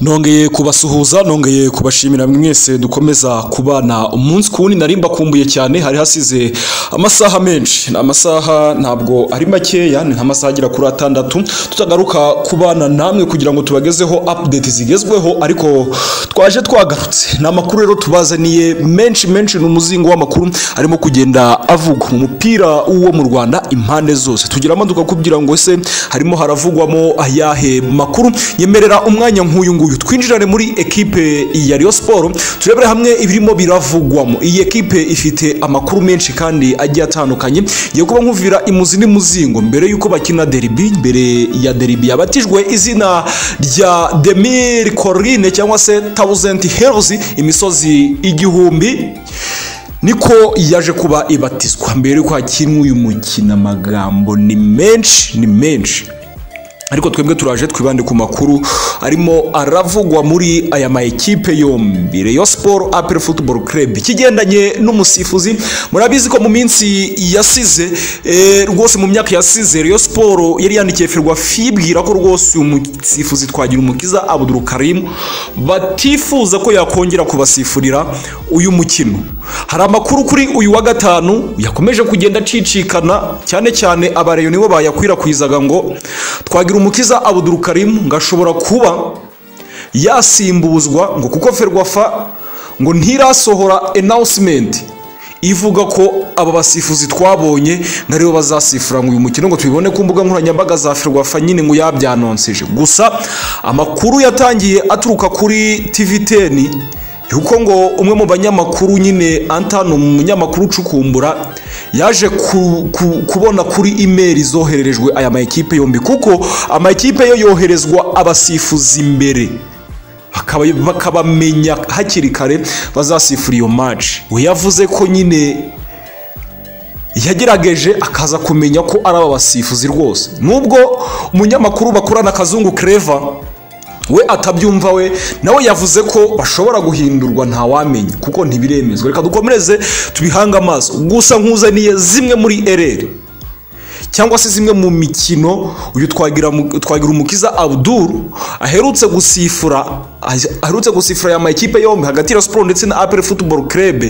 nongeye kubasuhuza nongeye kubashimira mwese dukomeza kubana umunsi ku wundi nari mbakumbuye cyane hari hasize amasaha menshi ni amasaha ntabwo ari makeya ni nk'amasaha agera kuri atandatu tutagaruka kubana namwe kugira ngo tubagezeho update zigezweho ariko twaje twagarutse ni amakuru rero tubazaniye menshi menshi ni umuzingo w'amakuru arimo kugenda avugwa mu mupira wo mu rwanda impande zose tugira amaduka kugira ngo se harimo haravugwamo ayahe makuru yemerera umwanya nk'uyu nguyu twinjirane muri ekipe ya Rayon Sport turebere hamwe ibirimo biravugwamo iyi ekipe ifite amakuru menshi kandi agiye atandukanye yo kuba nkuvira imuzi n'imuzingo mbere yuko bakina derby mbere ya derby yabatijwe izina rya Demir Corine cyangwa se Thousand Hills imisozi igihumbi niko yaje kuba ibatizwa mbere yuko hakinwa uyu mukino amagambo ni menshi ni menshi ariko twebwe turaje twibande ku makuru arimo aravugwa muri aya ma ekipe yombi Rayon Sport APR Football Club ikigendanye n'umusifuzi murabizi ko mu minsi yasize eh, rwose mu myaka yasize Rayon Sport yari yandikiye Ferwa fibwira ko rwose uyu musifuzi twagira umukiza Abdul Karim batifuza ko yakongera kubasifurira uyu mukino hari amakuru kuri uyu wa gatanu yakomeje kugenda acicikana cyane cyane abareyo nibo bayakwirakwizaga ngo twagira umukiza Abdul Karim ngashobora kuba yasimbuzwa ngo kuko ferwafa ngo ntirasohora announcement ivuga ko aba basifuzi twabonye ngo aribo bazasifura ngo uyu mukino ngo tubibone ku mbuga nkoranyambaga za ferwafa nyine ngo yabyanonseje gusa amakuru yatangiye aturuka kuri tiviteni yuko ngo umwe mu banyamakuru nyine antano umunyamakuru ucukumbura yaje ku- ku- kubona kuri imeri zohererejwe aya ma ekipe yombi kuko ama ekipe yo yoherezwa abasifuzi imbere bakaba- bakabamenya hakiri kare bazasifura iyo maci we yavuze ko nyine yagerageje akaza kumenya ko ari aba basifuzi rwose nubwo umunyamakuru bakorana akazungu kereva we atabyumva we nawe yavuze ko bashobora guhindurwa ntawamenya kuko ntibiremezwa reka dukomereze tubihange amaso gusa nkuzaniye zimwe muri ereri cyangwa se zimwe mu mikino uyu twagira twagira umukiza Abdul aherutse gusifura aherutse gusifura ya makipe yombi hagati ya Sport ndetse na APR Football Club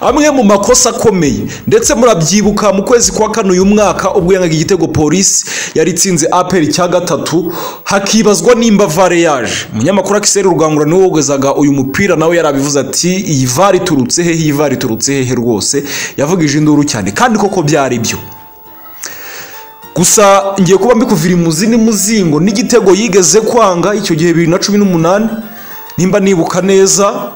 amwe mu makosa akomeye ndetse murabyibuka mu kwezi kwa kane uyu mwaka ubwo yangaga igitego polisi yari itsinze APR cya gatatu hakibazwa nimba vare yaje umunyamakuru Akiseri Rugangura niwe wogezaga uyu mupira nawe yarabivuze ati iyi vare iturutse he iyi vare iturutse hehe rwose yavugije induru cyane kandi koko byari byo gusa ngiye kuba mbikuvira imuzi n'umuzingo n'igitego yigeze kwanga icyo gihe bibiri na cumi n'umunani nimba nibuka neza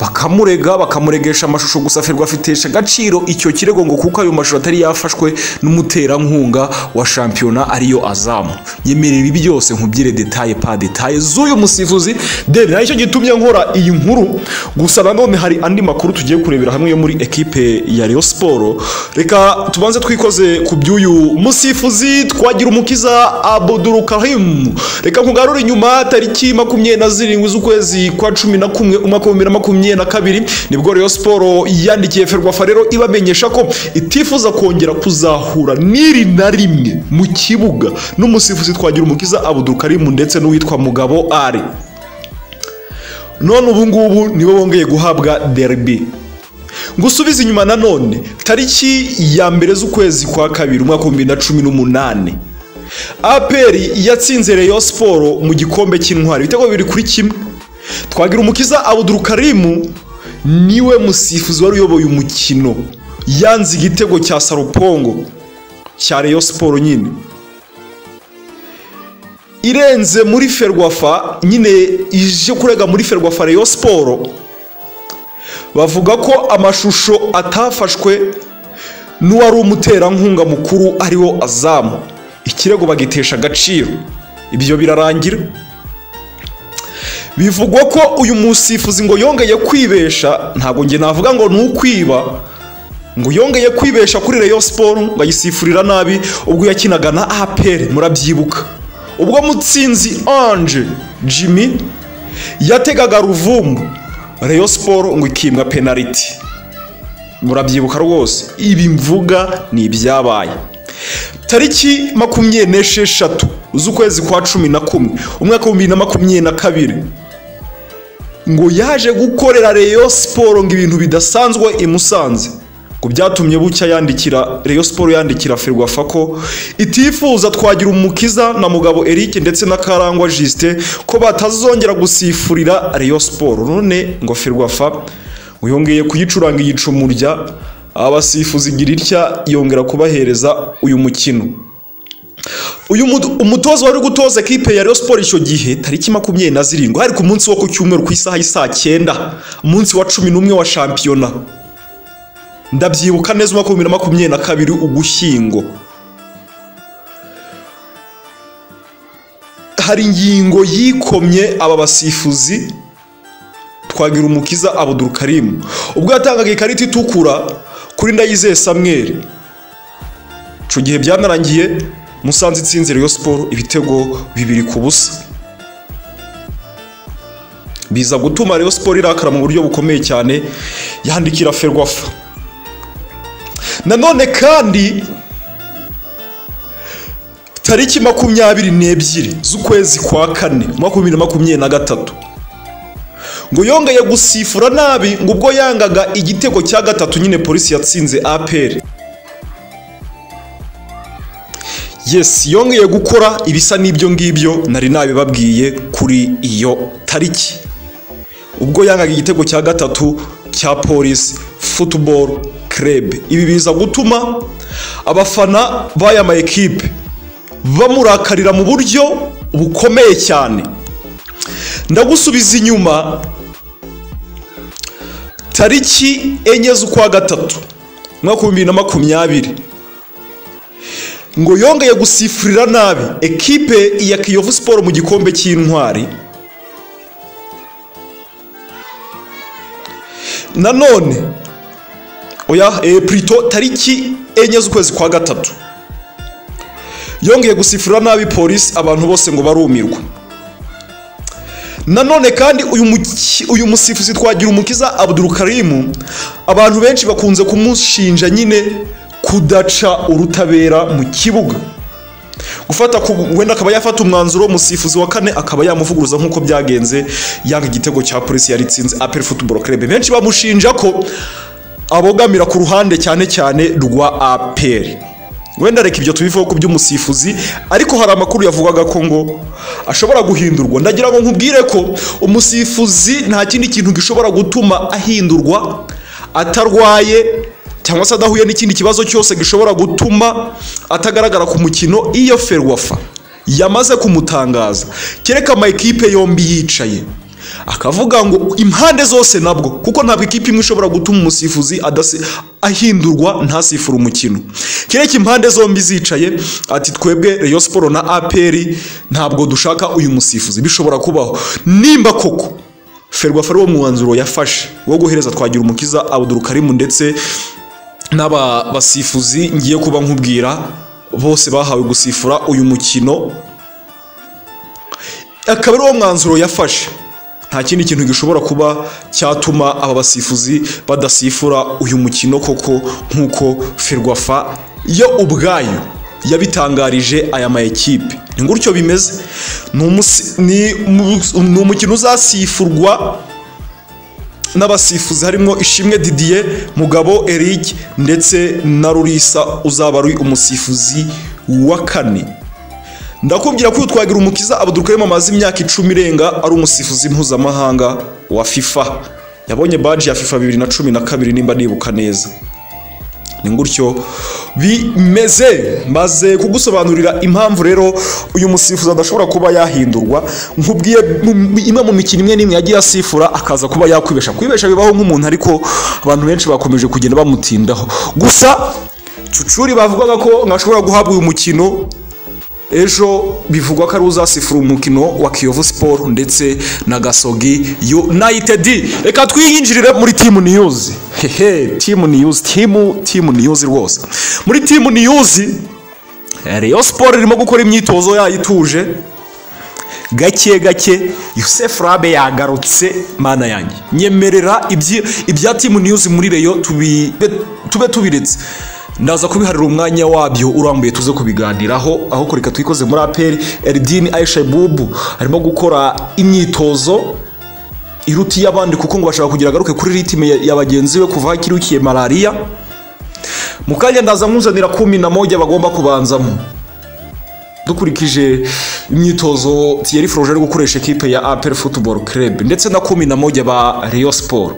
bakamurega bakamuregesha amashusho gusa ferwa afitesha agaciro icyo kirego ngo kuko ayo mashusho atari yafashwe n'umuterankunga wa shampiyona ariyo azamu yemerera ibi byose nkubyire detaye pa detaye z'uyu musifuzi deni nacyo gitumye nkora iyi nkuru gusa nanone hari andi makuru tugiye kurebera hamwe yo muri ekipe ya Rayon Sport reka tubanze twikoze ku by'uyu musifuzi twagira umukiza Abdul Karim reka nkugarure inyuma tariki makumyabiri na zirindwi z'ukwezi kwa cumi na kumwe umwaka w'ibihumbi bibiri na makumyabiri na kabiri nibwo Rayon Sport yandikiye Ferwafa rero ibamenyesha ko itifuza kongera kuzahura n'iri na rimwe mu kibuga n'umusifuzi twagira umukiza Abdul Karim ndetse n'uwitwa Mugabo Ari none ubu ngubu nibo bongeye guhabwa derby ngusubize inyuma nanone tariki ya mbere z'ukwezi kwa kabiri umwaka w'ibihumbi bibiri na cumi n'umunani aperi yatsinze Rayon Sport mu gikombe cy'intwari ibitego bibiri kuri kimwe twagira umukiza Abdul Karim niwe musifuzi wari uyoboye umukino yanze igitego cya Sarupongo cya Rayon Sport nyine irenze muri Ferwafa nyine ije kurega muri Ferwafa Rayon Sport bavuga ko amashusho atafashwe n'uwari umuterankunga mukuru ariwo azamu ikirego bagitesha agaciro ibyo birarangira bivugwa ko uyu musifuzi ngo yongeye kwibesha ntabwo njye navuga ngo ni ukwiba ngo yongeye kwibesha kuri Rayon Sport ngo ayisifurira nabi ubwo yakinaga na APR murabyibuka ubwo mutsinzi Ange Jimmy yategaga ruvumbu Rayon Sport ngo ikimbwa penaliti murabyibuka rwose ibi mvuga ni ibyabaye tariki makumyabiri n'esheshatu z'ukwezi kwa cumi na kumwe umwaka w'ibihumbi bibiri na makumyabiri na kabiri ngo yaje gukorera Rayon Sport ngo ibintu bidasanzwe i Musanze ngo byatumye bucya yandikira Rayon Sport yandikira Ferwafa ko itifuza twagira umukiza na mugabo Eric ndetse na Karangwa Justin ko batazongera gusifurira Rayon Sport none ngo Ferwafa ngo yongeye kuyicuranga igicumurya abasifuzi igira itya yongera kubahereza uyu mukino uyu mu- umutoza wari gutoza ekipe ya Rayon Sport icyo gihe tariki makumyabiri na zirindwi hari ku munsi wo ku cyumweru ku isaha y'isaa cyenda umunsi wa cumi n'umwe wa shampiyona ndabyibuka neza umwaka w'ibihumbi bibiri na makumyabiri na kabiri ugushyingo hari ingingo yikomye aba basifuzi twagira umukiza Abdul Karim ubwo yatangaga ikarita itukura kuri Ndayizeye Samuel icyo gihe byanarangiye musanze itsinze Rayon Sport ibitego bibiri ku busa biza gutuma Rayon Sport irakara mu buryo bukomeye cyane yandikira Ferwafa nanone kandi tariki makumyabiri n'ebyiri z'ukwezi kwa kane umwaka w'ibihumbi bibiri na makumyabiri na gatatu ngo yongeye gusifura nabi ngo ubwo yangaga igitego cya gatatu nyine polisi yatsinze APR yes yongeye gukora ibisa n'ibyo ngibyo nari nabibabwiye kuri iyo tariki ubwo yangaga igitego cya gatatu cya polisi football club ibi biza gutuma abafana b'aya ma ekipe bamurakarira mu buryo bukomeye cyane ndagusubiza inyuma tariki enye z'ukwa gatatu umwaka w'ibihumbi bibiri na makumyabiri ngo yongeye gusifurira nabi ekipe ya kiyovu siporo mu gikombe cy'intwari nanone oya eh, plutôt tariki enye z'ukwezi kwa gatatu yongeye gusifurira nabi polisi abantu bose ngo barumirwa nanone kandi uyu muki- uyu musifuzi twagira umukiza Abdul Karim abantu benshi bakunze kumushinja nyine kudaca urutabera mu kibuga gufata ku wenda akaba yafata umwanzuro umusifuzi wa kane akaba yamuvuguruza nk'uko byagenze yanga igitego cya polisi yari itsinze apel football club benshi bamushinja ko abogamira ku ruhande cyane cyane rwa aperi wenda reka ibyo tubivuga ku by'umusifuzi ariko hari amakuru yavugaga ko ngo ashobora guhindurwa ndagira ngo nkubwire ko umusifuzi nta kindi kintu gishobora gutuma ahindurwa atarwaye cyangwa se adahuye n'ikindi kibazo cyose gishobora gutuma atagaragara ku mukino iyo ferwafa yamaze kumutangaza kereka amakipe yombi yicaye akavuga ngo impande zose nabwo kuko ntabwo ikipe imwe ishobora gutuma umusifuzi adasi ahindurwa ntasifure umukino kereka impande zombi zicaye ati twebwe Rayon Sport na APR ntabwo dushaka uyu musifuzi bishobora kubaho nimba koko Ferwafa ari wo mwanzuro yafashe wo guhereza twagira umukiza Abdul Karim ndetse n'aba basifuzi ngiye kuba nkubwira bose bahawe gusifura uyu mukino akaba ari wo mwanzuro yafashe nta kindi kintu gishobora kuba cyatuma aba basifuzi badasifura uyu mukino koko nk'uko ferwafa yo ubwayo yabitangarije aya ma ekipe ni gutyo bimeze Ni umusi- ni umu- ni umukino uzasifurwa n'abasifuzi harimo ishimwe didier mugabo eric ndetse na rurisa uzaba ari umusifuzi wa kane ndakubwira ko uyu twagira umukiza abudurukarimu amaze imyaka icumi irenga ari umusifuzi mpuzamahanga wa fifa yabonye baji ya fifa bibiri na cumi na kabiri nimba nibuka neza ni gutyo bimeze maze kugusobanurira impamvu rero uyu musifuzi adashobora kuba yahindurwa nkubwiye mu- imwe mu mikino imwe n'imwe yagiye asifura akaza kuba yakwibesha kwibesha bibaho nk'umuntu ariko abantu benshi bakomeje kugenda bamutindaho gusa cucuri bavugaga ko ntashobora guhabwa uyu mukino ejo bivugwa ko ari uzasifura umukino wa kiyovu siporo ndetse na gasogi yunayitedi reka twiyinjirire muri timu niyuzi hehe timu niyuzi timu timu niyuzi rwose muri timu niyuzi reyo siporo irimo gukora imyitozo yayo ituje gake gake yusef rabe yagarutse mana yanjye nyemerera ibyi- ibya timu niyuzi muri reyo tubi- be- tube tubiretse ndaza kubiharira umwanya wabyo urambuye tuze kubiganiraho aho kureka twikoze muri aperi eridini ayisha bubu arimo gukora imyitozo iruta iy'abandi kuko ngo bashaka kugira agaruke kuri ritime ya- ya bagenzi be kuva aho ikirukiye malariya mu kanya ndaza nkuzanira kumi na moja bagomba kubanzamo dukurikije imyitozo Thierry Froger ari gukoresha ekipe ya APR Football Club ndetse na kumi na moja ba Rayon Sport